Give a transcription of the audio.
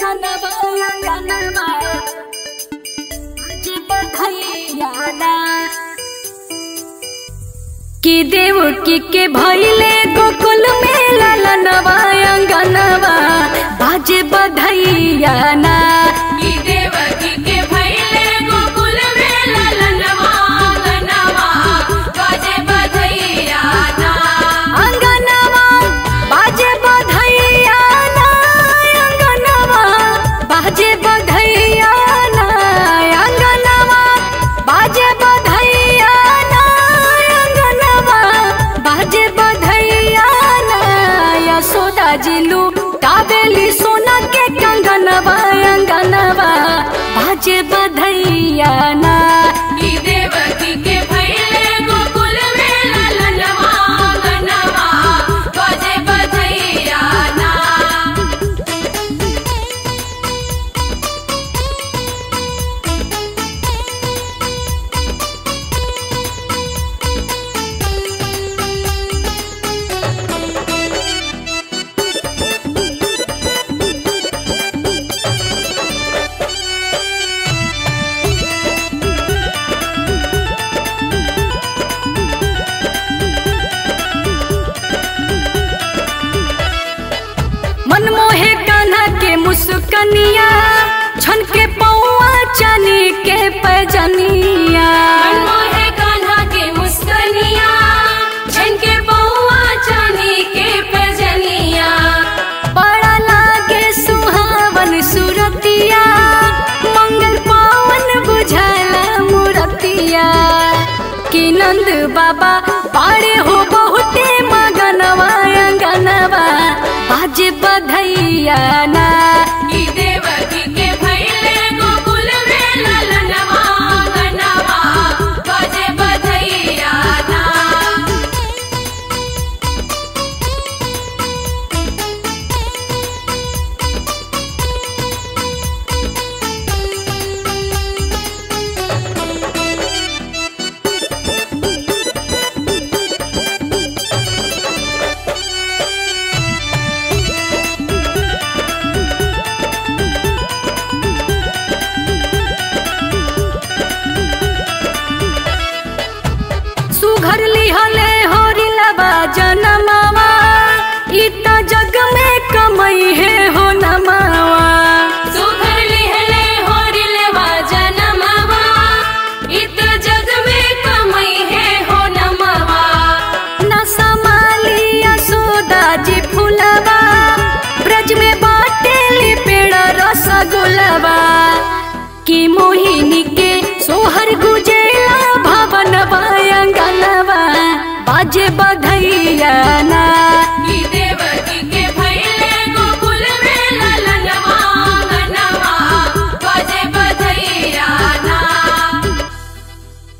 अंगनवा अंगनवा आज बधैया ना कि देवकी के भैले गोकुल में ललनवा अंगनवा बाजे बधैया ना ई देवकी के भैले गोकुल में ललनवा अंगनवा बाजे बधैया ना अंगनवा बाजे बधैया ना अंगनवा बाजे बधैया ना अंगनवा बाजे बधैया ना अंगनवा बाजे बधैया ना यशोदा जिलू काबेली सोना के कंगनवा अंगनवा बाजे बधैया ना ई देवकी के भैले गोकुल में ललनवा अंगनवा बाजे बधैया ना मनमोहे कान्हा के मुस्कनिया छन के पौआ चनी के पैजनिया मनमोहे कान्हा के मुस्कनिया झनके पौआ चांदी के पैजनिया बड़ा लागे सुहावन सुरतिया मंगल पावन बुझाला मूरतिया कि नंद बाबा पाड़े हो बहुते मगनवा अंगनवा बाजे बधैया ना ई देवकी के भैले गोकुल में ललनवा अंगनवा बाजे बधैया ना सुघर लिहले होरी लबा जनमावा इ त जग में कमई है हो नमावा सुघर लिहले होरिलवा जनमवा इत जग में कमई है हो नमवा न समाली यशोदा जी फुलवा ब्रज में बाटे पेड़ रसगुलवा कि मोहिनी के सोहर गुजेला भवन अंगनवा बाजे बधैया ना